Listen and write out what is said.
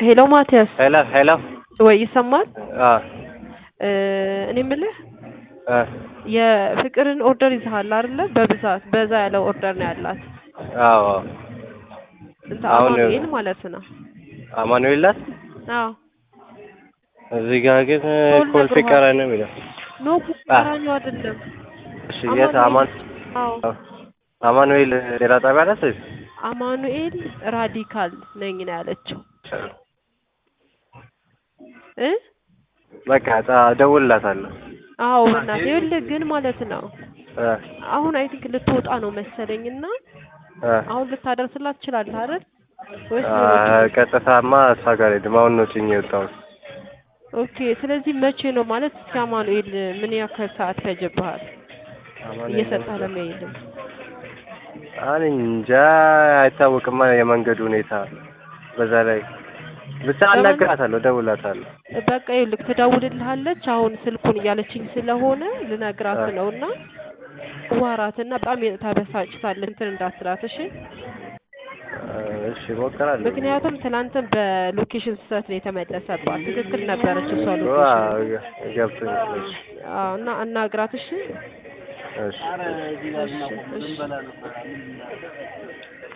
ሄሎ ማቲያስ ሄሎ ሄሎ ወይ ይሰማል? አ እ እኔ የምልህ አ የፍቅርን ኦርደር ይዘሃል አይደለ? በብዛት በዛ ያለ ኦርደር ነው ያላት አዎ እንተ አሁን አማኑኤል ማለት ነው። አማኑኤል ናት። አዎ እዚህ ጋር ግን ሶል ኮልፌ ነግሮሃል። ቀራኒ ነው የሚለው። ኖ ቀራኒው አይደለም። እሺ የት አማን አዎ አማኑኤል ሌላ ጣቢያ ናት ወይስ? አማኑኤል ራዲካል ነኝ ነው ያለችው እ በቃ ጣ- እደውልላታለሁ። አዎ በእናትህ ይኸውልህ ግን ማለት ነው አ አሁን አይ ቲንክ ልትወጣ ነው መሰለኝ እና አ አሁን ልታደርስላት ትችላለህ አይደል? ወይስ አ ቀጥታማ እሷ ጋር ሄድም አሁን ነው ጭኜ የወጣሁት። ኦኬ ስለዚህ መቼ ነው ማለት እስኪ አማኑኤል ምን ያክል ሰዓት ፈጀብሃል እየሰጠህ ለመሄድ? እኔ እንጃ አይታወቅማ የመንገዱ ሁኔታ። በዛ ላይ ብቻ አናግራታለሁ፣ እደውልላታለሁ። በቃ ይኸውልህ ትደውልልሃለች። አሁን ስልኩን እያለችኝ ስለሆነ ልነግራት አ ነው እና ዋራትና በጣም ተበሳጭታለች እንትን እንዳትላት እሺ። አ እሺ እሞክራለሁ። ምክንያቱም ትናንትም በሎኬሽን ስህተት ነው የተመለሰባት። ትክክል ነበረች እሷ ዋ ሎኬሽን። ገብቶኛል። እሺ አዎ እና አናግራት እሺ። እሺ እሺ እሺ